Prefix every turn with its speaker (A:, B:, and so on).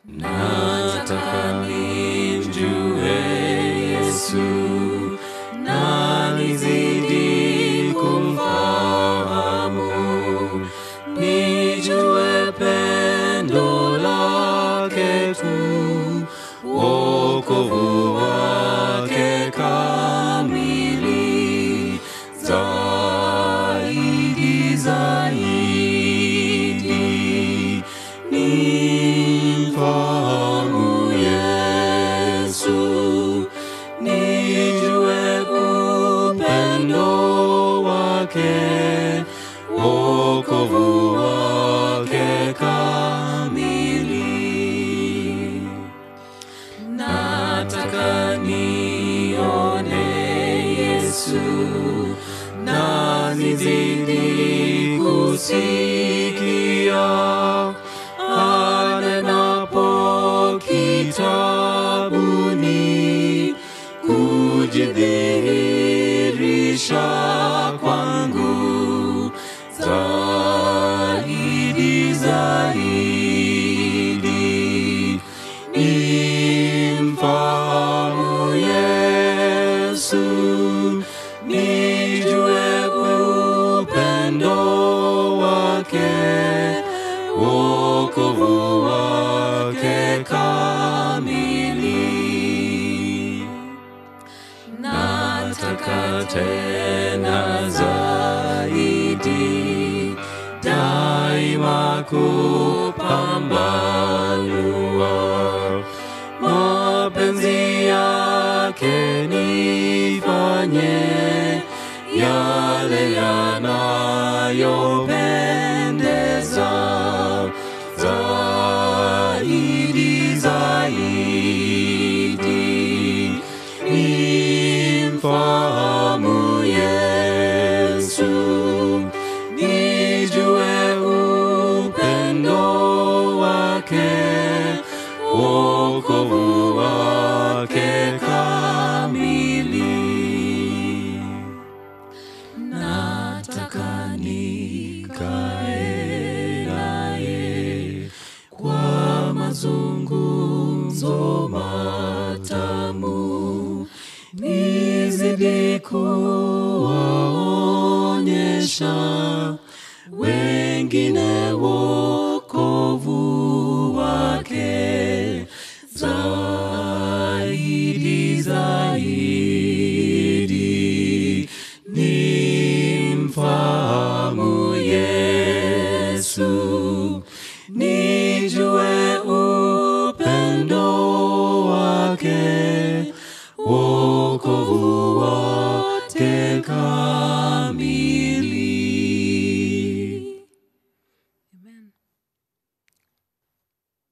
A: Nataka nimjue Yesu na nizidi kumfahamu, nijue pendo lake tu, wokovu wake kamili, zaidi zaidi nimfahamu Yesu, nijue upendo wake, wokovu wake kamili. Nataka nione Yesu na nizidi kusikia anenapo kitabuni kujidhihirisha kwangu zaidi zaidi nimfahamu Yesu nijue upendo wake wokovu wake kamili nataka tena zaidi daima kupambanua mapenzi yake nifanye yale yanayopendeza zaidi zaidi nimfahamu Yesu nijue upendo wake wokovu wake kamili nataka nikae naye kwa mazungumzo matamu nizidi kuwaonyesha wengine wokovu wake zaidi zaidi nimfahamu Yesu nijue upendo wake wokovu wake kamili